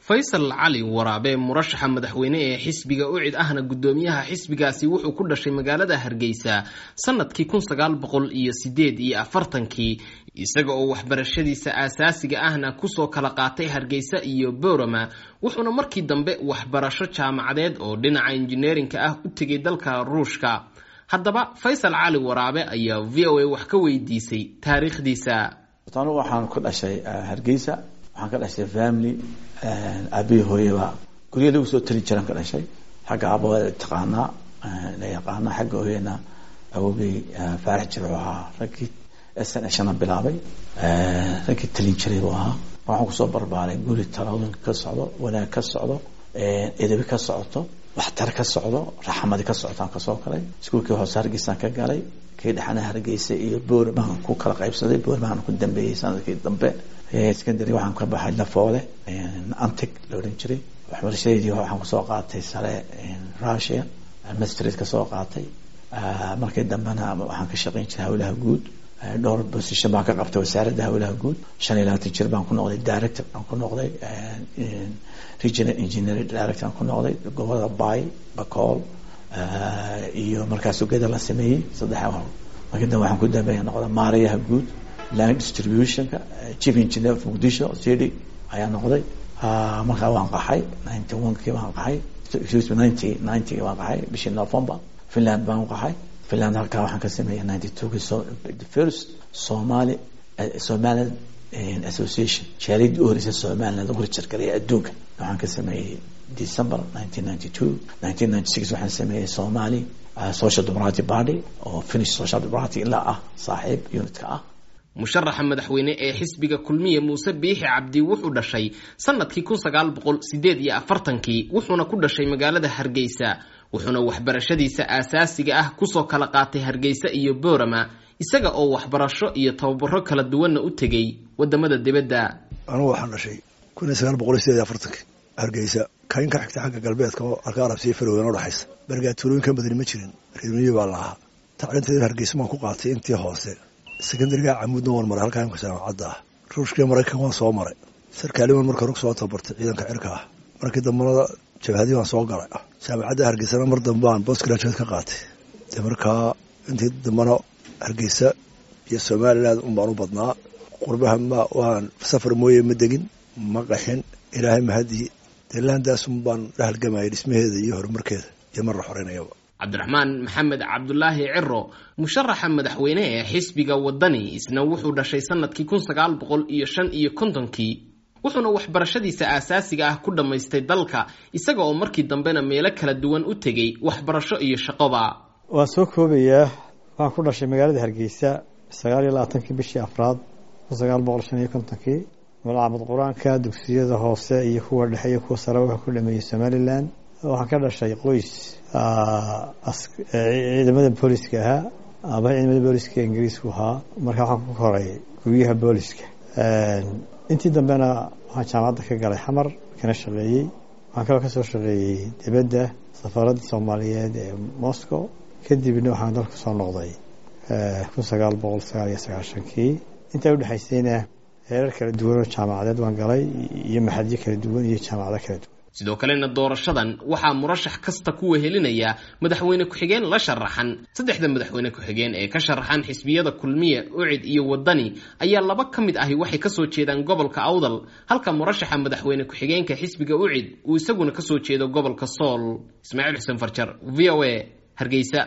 faysal cali waraabe murashaxa madaxweyne ee xisbiga ucid ahna guddoomiyaha xisbigaasi wuxuu ku dhashay magaalada hargeysa sanadkii kun sagaal boqol iyo sideed iyo afartankii isaga oo waxbarashadiisa aasaasiga ahna kusoo kala qaatay hargeysa iyo boorama wuxuuna markii dambe waxbarasho jaamacadeed oo dhinaca injineerinka ah u tegay dalka ruushka haddaba faysal cali waraabe ayaa v o a wax ka weydiisay taariikhdiisa anu waxaan ku dhashay hargeysa waxaan ka dhashay family aabihii hooyaba gurya lagu soo tali jiraan ka dhashay xagga aabawada taqaanaa la yaqaana xagga hooyana awogay faarax jir u ahaa raggii sn shana bilaabay raggii talin jiray buu ahaa waxaan kusoo barbaaray guri talooyin ka socdo wanaag ka socdo edabi ka socoto waxtar ka socdo raxmadi ka socotaan kasoo galay iskuulkii hoose hargeysaan ka galay kii dhexana hargeysa iyo boormaan ku kala qaybsaday boormaan ku dambeeyey sanadkii dambe secondary waxaan ka baxay lafoole antig la odhan jiray waxbarashadeedii waxaan kusoo qaatay sare russia mastrid kasoo qaatay markii dambena waxaan ka shaqeyn jiray hawlaha guud dhowr position baan ka qabtay wasaaradda hawlaha guud shan iyo labaatan jir baan ku noqday director aan ku noqday regional engineering director aan ku noqday gobolada bay bacool iyo markaas ugeda la sameeyey saddex markii dambe waxaan ku dambeeya noqda maarayaha guud land distributionka chief engineer of muqdisho city ayaa noqday markaa waan qaxay ninety one kii waan qaxay excuse me ninety ninety waan qaxay bishii november finland baan u qaxay finland halkaa waxaan ka sameeyay ninety two kii so the first somali somaliland association shaaridii u horeysa somaliland lagu rijargaray adduunka waxaan ka sameeyey december nineteen ninety two nineteen ninety six waxaan sameeyey somali social democratic party oo finish social democratic ilaa ah saaxiib unitka ah musharaxa madaxweyne ee xisbiga kulmiye muuse biixi cabdi wuxuu dhashay sanadkii kun sagaal boqol sideed iyo afartankii wuxuuna ku dhashay magaalada hargeysa wuxuuna waxbarashadiisa aasaasiga ah kusoo kala qaatay hargeysa iyo boorama isaga oo waxbarasho iyo tababaro kala duwanna u tegay wadamada dibadda anugu waxaan dhashay kun iyo sagaal boqol iyo sideed iyo afartankii hargeysa kayn ka xigta xagga galbeedka oo alka arabsiya faroween udhexaysa bargaatuulooyinka badani ma jirin reermiyi baa la ahaa tacliinteeda hargeysa baan ku qaatay intii hoose secondariga camuudna waan maray halkaa imka jaamacadda ah ruushkii maraykan waan soo maray sarkaaliman marka rug soo tabartay ciidanka cirka ah markii dambana jabhadii waan soo galay jaamacadda hargeysana mar dambaan post graduate ka qaatay dee markaa intii dambana hargeysa iyo somaliland un baan u badnaa qurbaha ma waan safar mooye ma degin ma qaxin ilaahay mahadii dee laandaasun baan la halgamayay dhismaheeda iyo horumarkeeda iyo mar la xoreynayaba cabdiraxmaan maxamed cabdulaahi ciro musharaxa madaxweyne ee xisbiga wadani isna wuxuu dhashay sanadkii kun sagaal boqol iyo shan iyo kontonkii wuxuuna waxbarashadiisa aasaasiga ah ku dhammaystay dalka isaga oo markii dambena meelo kala duwan u tegay waxbarasho iyo shaqoba waan soo koobayaa waxaan ku dhashay magaalada hargeysa sagaal iyo labaatankii bishii afraad kun sagaal boqol shan iyo kontonkii malcamad qur-aanka dugsiyada hoose iyo kuwa dhexe iyo kuwa sare wuxuu ku dhameeyey somalilan waxaan ka dhashay qoys ciidamada booliska ahaa ama ciidamada booliska ingiriisku ahaa marka waxaan ku koray guryaha booliska intii dambena waxaan jaamacadda ka galay xamar kana shaqeeyey waxaan kaloo kasoo shaqeeyey dibadda safaaradda soomaaliyeed ee moscow kadibna waxaan dalka soo noqday kun sagaal boqol sagaal iyo sagaashankii intaa udhexaysayna heerar kala duwan oo jaamacadeed waan galay iyo maxadyo kala duwan iyo jaamacado kala duwan sidoo kalena doorashadan waxaa murashax kasta ku wehelinaya madaxweyne ku-xigeen la sharaxan saddexda madaxweyne ku-xigeen ee ka sharaxan xisbiyada kulmiye ucid iyo wadani ayaa laba ka mid ahi waxay kasoo jeedaan gobolka awdal halka murashaxa madaxweyne ku-xigeenka xisbiga ucid uu isaguna kasoo jeedo gobolka sool ismaaciil xuseen farjar v o a hargeysa